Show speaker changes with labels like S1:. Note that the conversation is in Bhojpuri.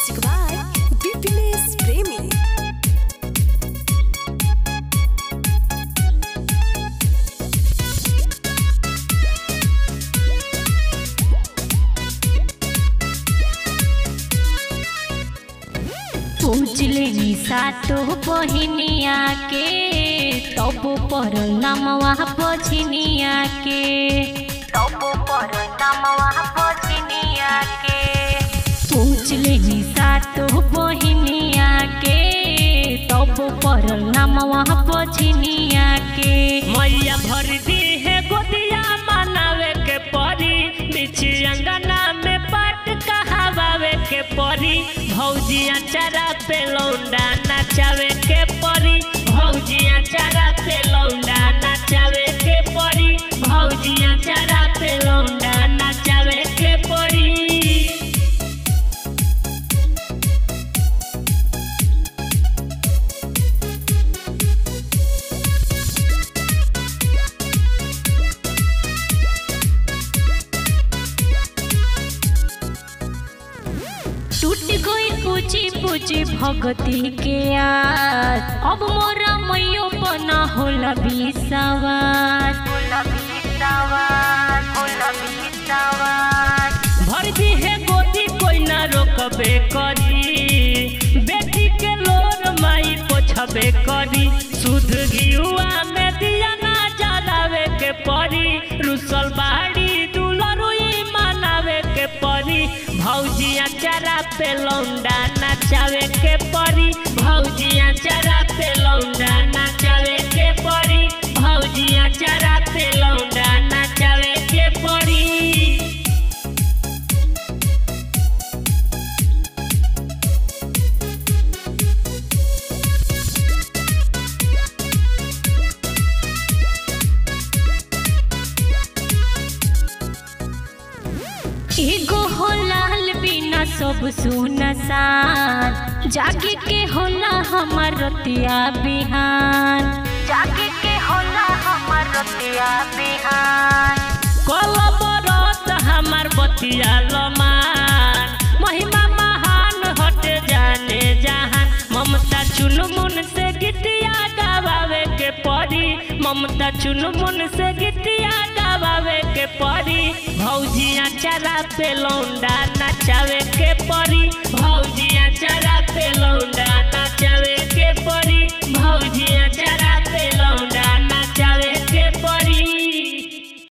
S1: Music by Bipinesh Premi.
S2: पूजले सातो बहिनिया के तब पर नमवा बझनिया के तब पर नमवा बझनिया के पूजले सातो बहिनिया के तब पर नमवा बझनिया के
S3: मैया भर दी है गोदिया मनावे के परी बिछी अंगना में पाट कहावे के परी भौजिया चारा पे लौंडा नचावे के परी भौजिया चारा पे लौंडा नचावे के परी भौजिया चारा पे लौंडा नचावे के परी
S2: टूट गई पूछी पूछी भगती के आज अब मोरा मैयो बना होला बिसवास होला बिसवास होला बिसवास
S3: भर दी है गोदी कोई ना रोकबे करी बेटी के लोर माई पोछबे करी सुध घियुआ में दिया ना जलावे के परी रुसल बाड़ी दुलरुई मनावे के परी भौजिया चारा पे लौंडा नचावे के परी भौजिया चारा पे लौंडा नचावे के परी भौजिया चारा पे लौंडा नचावे के परी
S2: एगो हो लाल बिना सब सुनसान जागे के होला हमर रतिया बिहान जागे के होला हमर रतिया बिहान
S3: कल बरत हमार बतिया लमान महिमा महान हट जाने जहान ममता चुनमुन से गीतिया गावे के परी ममता चुनमुन से गीतिया गावे के परी भौजिया चला पे लौंडा नचावे के परी